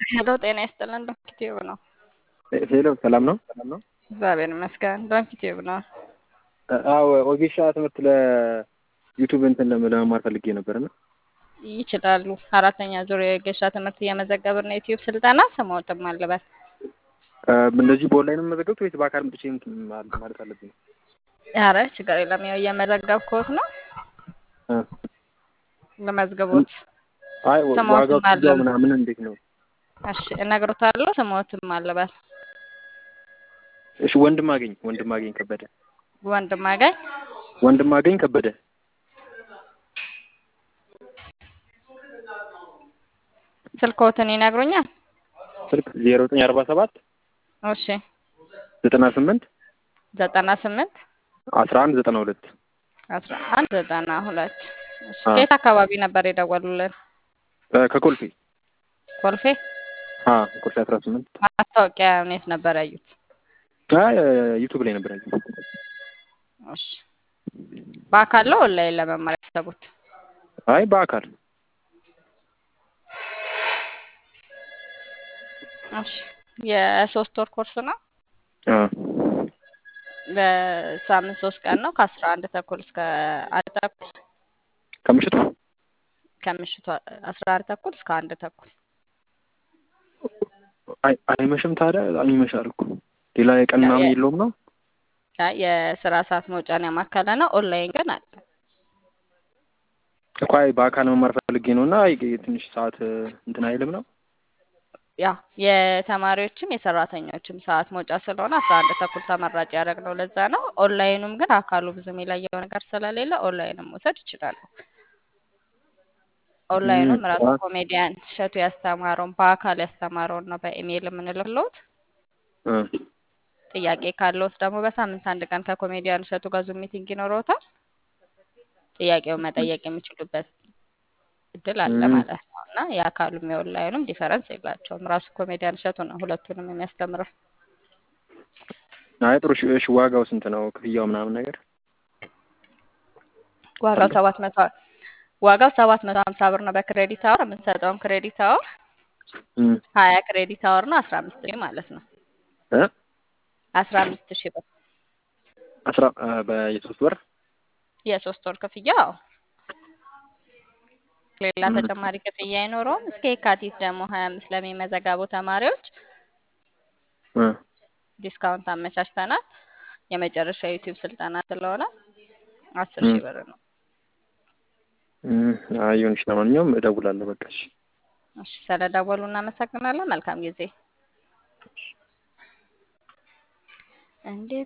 ሄሎ ጤና ይስጥልን። ዶንኪ ቲዩብ ነው። ሄሎ ሰላም ነው? እግዚአብሔር ይመስገን። ዶንኪ ቲዩብ ነው። አዎ ኦጌሻ ትምህርት ለዩቱብ እንትን ለመማር ፈልጌ ነበር እና ይችላሉ። አራተኛ ዙር የገሻ ትምህርት እየመዘገብን ነው። የዩቲዩብ ስልጠና ስሞትም አለበት። እንደዚህ በኦንላይን የምመዘገብት ወይስ በአካል መጥቼ እንትን ማለት አለብኝ? ኧረ ችግር የለም። ያው እየመዘገብኩት ነው። ለመዝገቦት አይ ስሞትም ዋጋው ክፍያው አለ። ምናምን እንዴት ነው? እሺ እነግሮታለሁ። ስሞትም አለበት። እሺ ወንድም አገኝ ወንድም አገኝ ከበደ ወንድም አገኝ ወንድም አገኝ ከበደ ስልክዎትን ይነግሩኛል? ስልክ ዜሮ ዘጠኝ አርባ ሰባት እሺ ዘጠና ስምንት ዘጠና ስምንት አስራ አንድ ዘጠና ሁለት አስራ አንድ ዘጠና ሁለት እሺ አዎ። ከየት አካባቢ ነበር የደወሉልን? ከኮልፌ ኮልፌ። አ ኮልፌ አስራ ስምንት ማስታወቂያ የት ነበር ያዩት? አይ ዩቱብ ላይ ነበር ያየሁት። እሺ በአካል ነው ኦንላይን ለመማር ያሰቡት? አይ በአካል እሺ የሶስት ወር ኮርስ ነው። አ በሳምንት ሶስት ቀን ነው ከአስራ አንድ ተኩል እስከ አንድ ተኩል ከምሽቱ ከምሽቱ አስራ አንድ ተኩል እስከ አንድ ተኩል አይ አይመሽም ታዲያ በጣም ይመሻል እኮ ሌላ የቀን ምናምን የ- የለውም ነው ያ የስራ ሰዓት መውጫን ያማከለ ነው። ኦንላይን ግን አለ። እኮ አይ በአካል መማር ፈልጌ ነው እና አይ ትንሽ ሰዓት እንትን አይልም ነው ያ የተማሪዎችም የሰራተኞችም ሰዓት መውጫ ስለሆነ አስራ አንድ ተኩል ተመራጭ ያደረግነው ለዛ ነው። ኦንላይኑም ግን አካሉ ብዙ የሚለየው ነገር ስለሌለ ኦንላይንም መውሰድ ይችላሉ። ኦንላይኑም ራሱ ጠዋት ኮሜዲያን እሸቱ ያስተማረውን በአካል ያስተማረውን ነው በኢሜይል የምንልክሎት። እ ጥያቄ ካለዎት ደግሞ በሳምንት አንድ ቀን ከኮሜዲያን እሸቱ ጋር ዙም ሚቲንግ ይኖረዎታል። ጥያቄውን መጠየቅ የሚችሉበት እድል አለ እም፣ ማለት ነው እና የአካሉም የኦንላይኑም ዲፈረንስ የላቸውም። ራሱ ኮሜዲያን እሸቱ ነው ሁለቱንም የሚያስተምረው። አይ ጥሩ እሺ እሺ ዋጋው ስንት ነው ክፍያው ምናምን ነገር ዋጋው አለ ሰባት መቶ ዋጋው ሰባት መቶ ሀምሳ ብር ነው በክሬዲት አወር። የምንሰጠውም ክሬዲት አወር እም፣ ሀያ ክሬዲት አወር ነው አስራ አምስት ሺህ ማለት ነው። እ አስራ አምስት ሺህ ብር አስራ አ፣ በየሶስት ወር የሶስት ወር ክፍያ አዎ። ሌላ እም፣ ተጨማሪ ክፍያ አይኖረውም። እስከ የካቲት ደግሞ ሀያ አምስት ለሚመዘገቡ ተማሪዎች እ፣ ዲስካውንት አመቻችተናል። የመጨረሻ ዩቲዩብ ስልጠና ስለሆነ አስር እም፣ ሺህ ብር ነው። እም፣ አይ ይሁንሽ ለማንኛውም እደውላለሁ በቃ እሺ እሺ ስለደወሉ እናመሰግናለን። መልካም ጊዜ። እንዴት